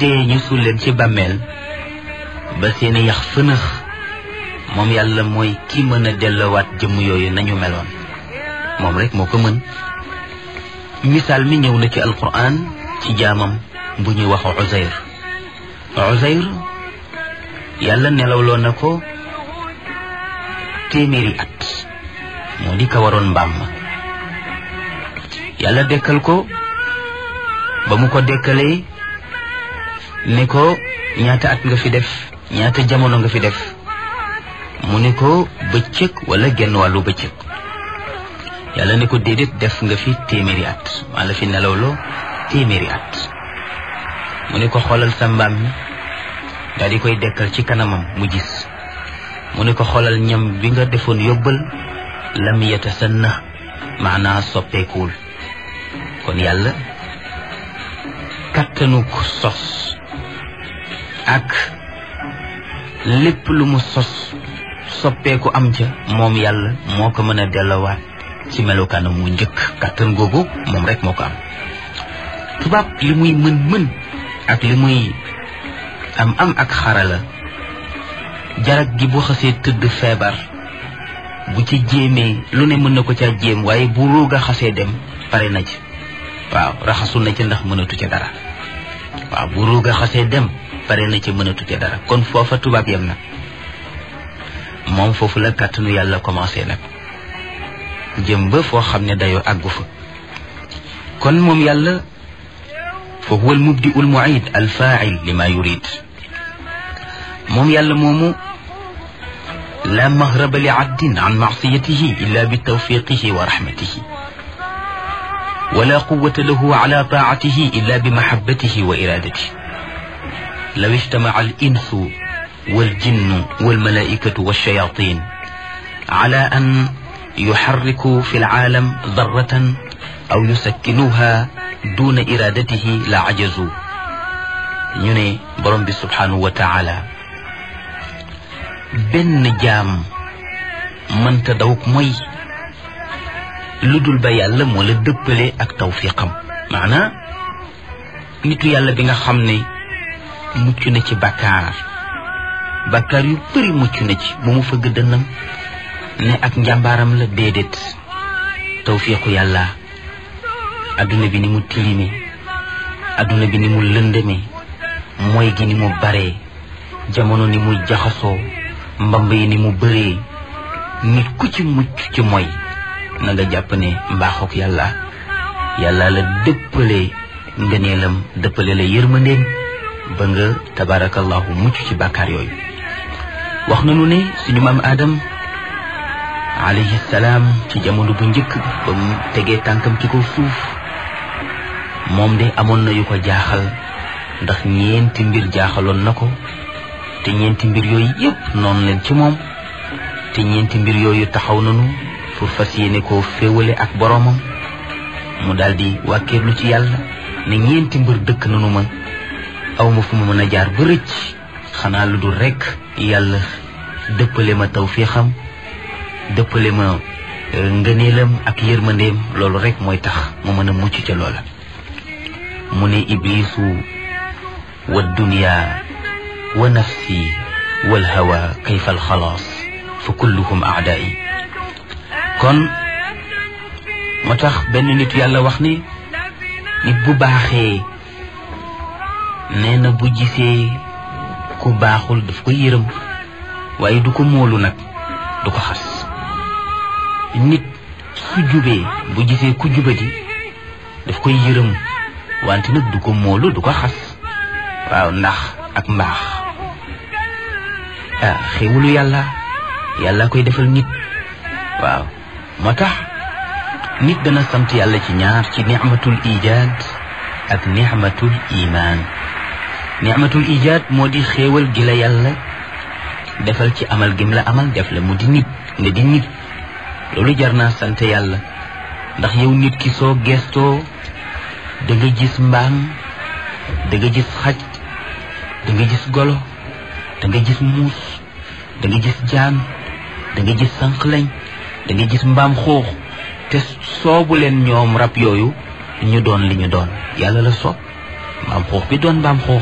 dee ñu suul leen ci bàmmeel ba seeni yax fënëx moom yàlla mooy ki mën a dellowaat jëmm yooyu nañu meloon moom rek moo ko mën misaal mi ñëw na ci alquran ci jaamam bu ñuy wax Uzayr Uzayr yàlla nelawloo na ko téeméeri at moo di ka waroon mbaam ma yàlla dekkal ko ba mu ko dekkalee ne ko ñaata at nga fi def ñaata jamono nga fi def mu ne ko bëccëg wala genn wàllu bëccëg yàlla ne ko déedéet def nga fi téeméeri at maa la fi nelawloo téeméeri at mu ne ko xoolal sa mbaam mi daal di koy dekkal ci kanamam mu gis mu ne ko xoolal ñam bi nga defoon yóbbal lam yatasanna maanaa soppeekuwul kon yàlla kattanu ko sos ak lépp lu mu sos soppeeku am ca moom yàlla moo ko mën a dellowaat ci melokaanam mu njëkk kattan googu moom rek moo ko am tubaab li muy mën mën ak li muy am am ak xarala jarag gi bu xasee tëdd feebar bu ci jéemee lu ne mën na ko caa jéem waaye bu ruuga xasee dem pare na ci waaw raxasu na ci ndax mënatu ca dara waaw bu ruuga xasee dem pare na ci mënatu ca dara kon foofa tubaab yem na moom foofu la kàttanu yàlla commencé nag jëm ba foo xam ne dayoo àggu fa kon moom yàlla fa huwa almubdi almuid alfail lima yurid moom yàlla moomu la mahraba li abdin an maasiyatihi illa bi tawfiqihi wa rahmatihi wala quwata lahu ala taatihi illa bi mahabbatihi wa iradatihi law ijtamaca alinsu waljinnu walmalaikatu walshayatin ala an yuxarriku fi alcaalam darratan aw yusakkinuha duna iradatihi la ajazu ñu ne borom bi subhanahu wa taala benn jaam mënta daw mooy lu dul ba yàlla moo la dëppale ak tawfiqam maanaa nitu yàlla bi nga xam ne mucc na ci bakkaar bakkaar yu bëri mucc na ci bu mu fëgg dënnam ne ak njàmbaaram la déedéet tawfiqu yàlla adduna bi ni mu tilime adduna bi ni mu lëndëme mooy gi ni mu baree jamono ni muy jaxasoo mbamb yi ni mu bëree nit ku ci mucc ci mooy na nga jàpp ne mbaaxook yàlla yàlla la dëppale ngëneelam dëppale la yërmandeem ba nga tabarakallahu mucc ci bàkkaar yooyu wax nañu ne suñu maam Adam alayhi salaam ci jamono bu njëkk ba mu tegee tànkam ci kaw suuf moom de amoon na yu ko jaaxal ndax ñeenti mbir jaaxaloon na ko te ñeenti mbir yooyu yépp noonu leen ci moom te ñeenti mbir yooyu taxaw nañu pour fas yéene koo féewale ak boroomam mu daldi wàkkeerlu ci yàlla ne ñeenti mbir dëkk nañu ma aw ma fu ma mën a jaar ba rëcc xanaa lu dul rekk yàlla dëppale ma tawfiixam dëppale ma ngëneelam ak yërmandeem loolu rekk mooy tax mu mën a mucc ca loola mu ne iblisu wa dunya wa nafsi wal hawa kayfa al xalaas fa kulluhum aadaai kon moo tax benn nit yàlla wax ni nit bu baaxee nee na bu gisee ku baaxul daf ko yërëm waaye du ko móolu nag du ko xas nit su jubee bu gisee ku jubadi daf koy yërëm wante nag du ko móolu du ko xas waaw ndax ak mbaax ah xéwalu yàlla yàlla koy defal nit waaw moo tax nit dana sant yàlla ci ñaar ci nicmatul ijaad ak nicmatul imaan nicmatul ijaad moo di xéewal gi la yàlla defal ci amal gim la amal def la mu di nit nga di nit loolu jar naa sant yàlla ndax yow nit ki soo gestoo da nga gis mbaam da nga gis xaj da nga gis golo da nga gis muus da nga gis jaan da nga gis sànqlañ da nga gis mbaam xuux te soobu leen ñoom rab yooyu ñu doon li ñu doon yàlla la soob mbaam xuux bi doon mbaam xuux